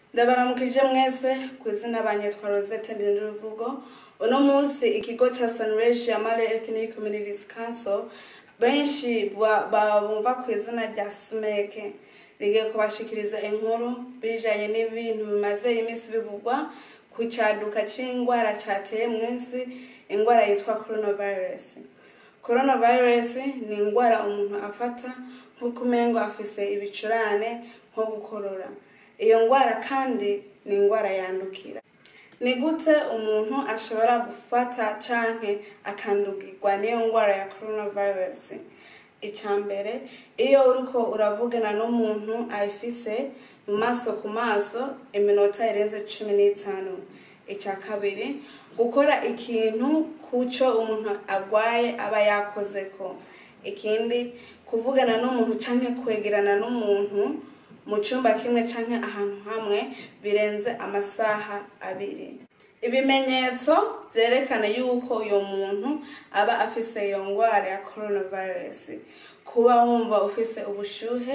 ndabaramukije mwese ku izina banyitwa rosette ndindiruvugo uno munsi ikigo ca sunrage amare ethnic communities council benshi ba- babumva ku izina rya sumeke rigiye kubashikiriza inkuru bijanye n'ibintu bimaze iminsi bivugwa ku caduka c'ingwara cateye mw'isi ingwara yitwa coronavirus coronavirus ni ingwara umuntu afata nk'uko umengo afise ibicurane nko gukorora iyo ngwara kandi ni ingwara yandukira ni gute umuntu ashobora gufata canke akandugirwa n'iyo ngwara ya coronavirus icya mbere iyo uriko uravugana n'umuntu ayifise mu maso ku maso iminota irenze cumi n'itanu icya kabiri gukora ikintu kuco umuntu agwaye aba yakozeko ikindi kuvugana n'umuntu canke kwegerana n'umuntu mu cyumba kimwe canke ahantu hamwe birenze amasaha abiri ibimenyetso byerekana yuko uyo muntu aba afise iyo ngwara ya coronavirus kuba wumva ufise ubushuhe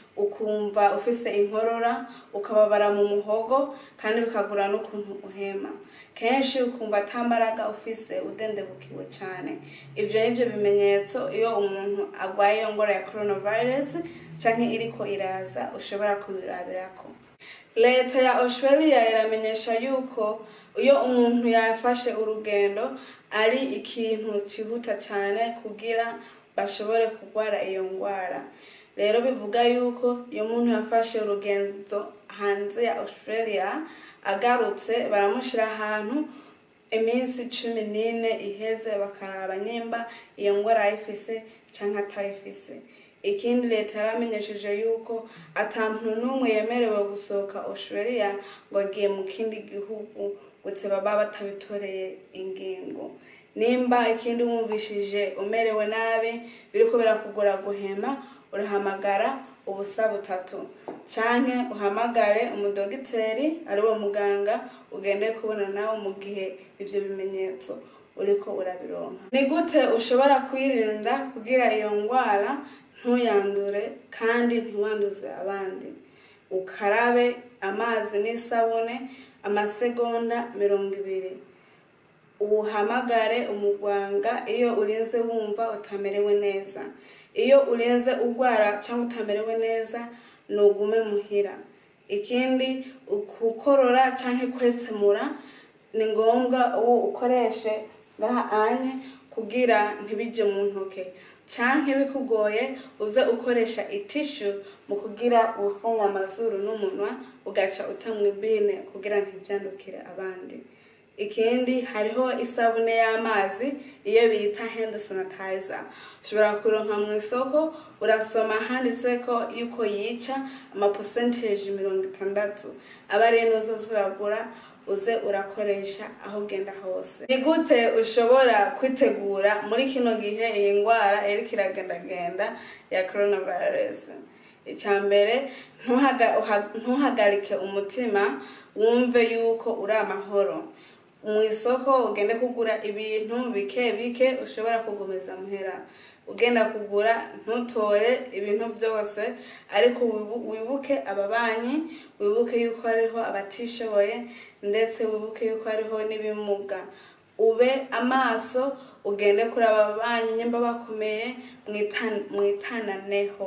ukumva ufise inkorora ukababara mu muhogo kandi bikagura n'ukuntu uhema kenshi ukumva atambaraga ufise udendebukiwe cyane ibyo ni byo bimenyetso iyo umuntu agwaye iyo ngwara ya coronavirus canke iriko iraza ushobora kubirabirako leta ya australia iramenyesha yuko iyo umuntu yafashe urugendo ari ikintu cyihuta cyane kugira bashobore kurwara iyo ngwara rero bivuga yuko iyo umuntu yafashe urugendo hanze ya australia agarutse baramushyira ahantu iminsi cumi n'ine iheze bakaraba nimba iyo ngwara ayifise cyangwa atayifise ikindi leta yaramenyesheje yuko ata muntu n'umwe yemerewe gusohoka australia ngo agiye mu kindi gihugu gutse baba batabitoreye ingingo nimba ikindi wumvishije umerewe nabi biriko birakugora guhema urahamagara ubusa butatu canke uhamagare umudogiteri ariwe muganga ugende kubona nawe mu gihe ivyo bimenyetso uriko urabironka ni gute ushobora kwirinda kugira iyo ngwara ntuyandure kandi ntiwanduze abandi ukarabe amazi n'isabune amasegonda mirongo ibiri uhamagare umuganga iyo urinze wumva utamerewe neza iyo urinze urwara cyangwa utamerewe neza nugume muhira ikindi ukukorora cyangwa kwetsemura ni ngombwa uwo ukoreshe ngaha anye kugira ntibije mu ntoke canke bikugoye uze ukoresha itishu mu kugira ufunga amazuru n'umunwa ugaca utamwa ibine kugira ntivyandukire abandi ikindi hariho isabune y'amazi iyo bita hand sanitizer ushobora kuronka mu isoko urasoma handitseko yuko yica ama percentage mirongo itandatu aba rero nuzoza uragura uze urakoresha aho ugenda hose ni gute ushobora kwitegura muri kino gihe iyi ndwara iriko iragendagenda ya coronavirus icya mbere ntuhaga- uha- ntuhagarike umutima wumve yuko uri amahoro mu isoko ugende kugura ibintu bike bike ushobora kugomeza muhera ugenda kugura ntutore ibintu byose ariko wibu- wibuke ababanyi wibuke yuko hariho abatishoboye ndetse wibuke yuko hariho n'ibimuga ube amaso ugende kuri aba babanyi nyimba bakomeye mwitan- mwitananeho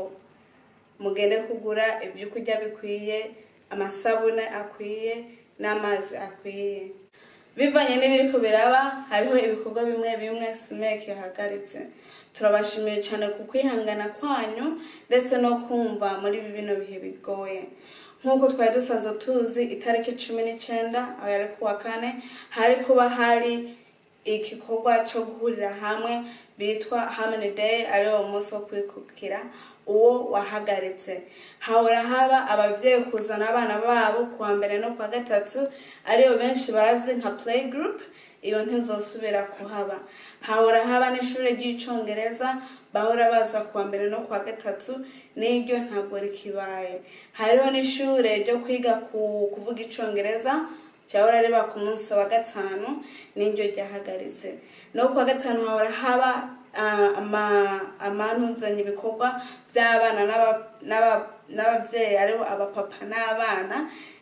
mugende kugura ibyo kurya bikwiye amasabune akwiye n'amazi akwiye bivanye n'ibiriko biraba hariho ibikorwa bimwe bimwe simeke yahagaritse turabashimiye cyane ku kwihangana kwanyu ndetse no kumva muri ibi bino bihe bigoye nk'uko twari dusanzwe tuzi itariki cumi n'icyenda aho yari kuwa kane hari kuba hari igikorwa cyo guhurira hamwe bitwa harmony day ariwo munsi wo kwikukira uwo wahagaritse hahora haba ababyeyi kuzana abana babo kuwa mbere no kuwa gatatu ariyo benshi bazi nka play group iyo ntizosubira kuhaba hahora haba n'ishuri ry'icongereza bahora baza kuwa mbere no kuwa gatatu n'iryo ntabwo rikibaye hariho n'ishure ryo kwiga ku- kuvuga icongereza cyahora riba ku munsi wa gatanu n'iryo ryahagaritse no kuwa gatanu hahora haba ah, ama- amanuzanya ibikorwa by'abana n'aba- n'aba- n'ababyeyi aribo abapapa n'abana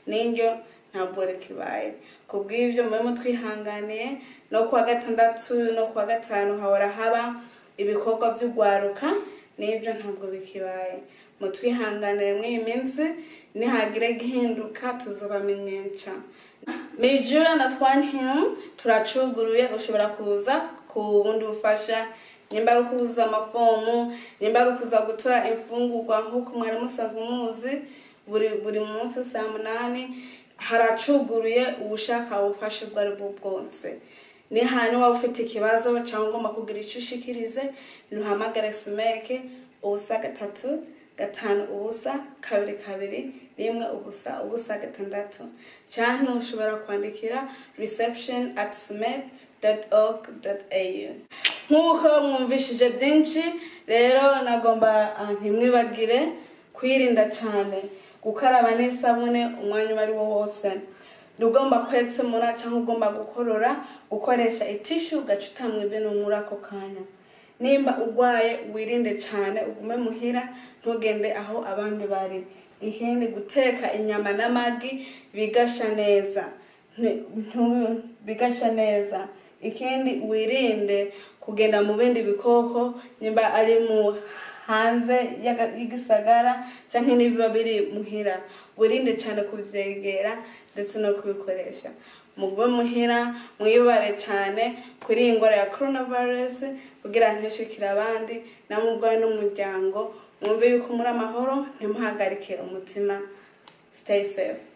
n'indyo ntabwo rikibaye ku bw'ibyo mube mutwihanganiye no kuwa gatandatu no kuwa gatanu hahora haba ibikorwa by'urwaruka n'ibyo ntabwo bikibaye mutwihanganire mw'iyi minsi nihagire gihinduka tuzobamenyesha Mijura na Swan Hill turacuguruye ushobora kuza ku bundi bufasha nimba ari ukuzuza amafomu nimba ari ukuza gutora imfungurwa nk'uko mwari musanzwe muzi buri buri munsi saa munani haracuguruye ubushaka ubufasha ubwo ari bwo bwose ni hantu waba ufite ikibazo cyangwa ugomba kugira icyo ushikirize ntuhamagare sumeke ubusa gatatu gatanu ubusa kabiri kabiri rimwe ubusa ubusa gatandatu cyangwa ushobora kwandikira reception at sumek org au nk'uko mwumvishije byinshi rero nagomba ah, ntimwibagire kwirinda cyane gukaraba n'isabune umwanya uwo ari wo wose ugomba kwetsemura cyangwa ugomba gukorora ukoresha itishu ugaca utamwa ibintu muri ako kanya nimba urwaye wirinde cyane ugume muhira ntugende aho abandi bari ikindi guteka inyama n'amagi bigasha neza Nti- ntu- bigasha neza ikindi wirinde kugenda mu bindi bikoko nimba ari mu hanze y'aga- y'igisagara cyangwa n'ibiba biri muhira wirinde cyane kubyegera ndetse no kubikoresha mugube muhira mwibare cyane kuri iyi ndwara ya coronavirus kugira ntishikire abandi namwe ubwawe n'umuryango mwumve yuko muri amahoro ntimuhagarike umutima stay safe